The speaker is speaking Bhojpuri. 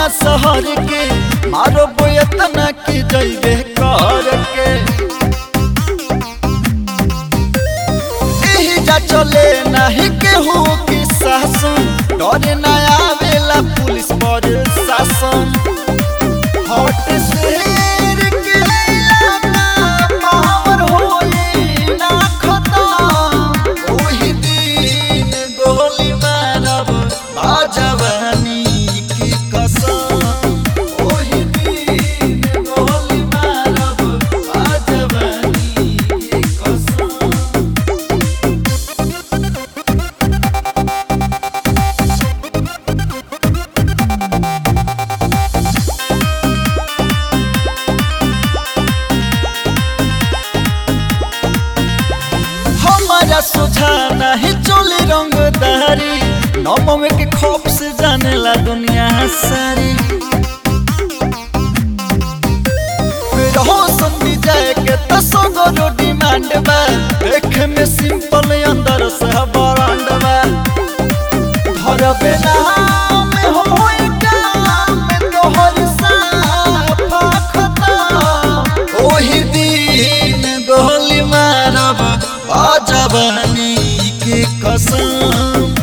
शहर के मारो बोयतना की जइबे कर के एही जा चले नाही केहू की शासन डरे ना आवेला पुलिस पर शासन हट शेर के इलाका पावर होई ना खतम ओही दिन गोली मारब बाजवानी की कसम ओही दिन गोली मारब बाजवानी की कसम हमारा सुझा नहीं चोली रंगदारी नौमवे के खौफ से जाने ला दुनिया सारी रहो संधि जाए के तो सगरो डिमांड बा देखे में सिंपल अंदर से ब्रांड बा घर बेला में होई काम में तोहर साफा खतम ओही दिन गोली मारब बाजवानी के कसम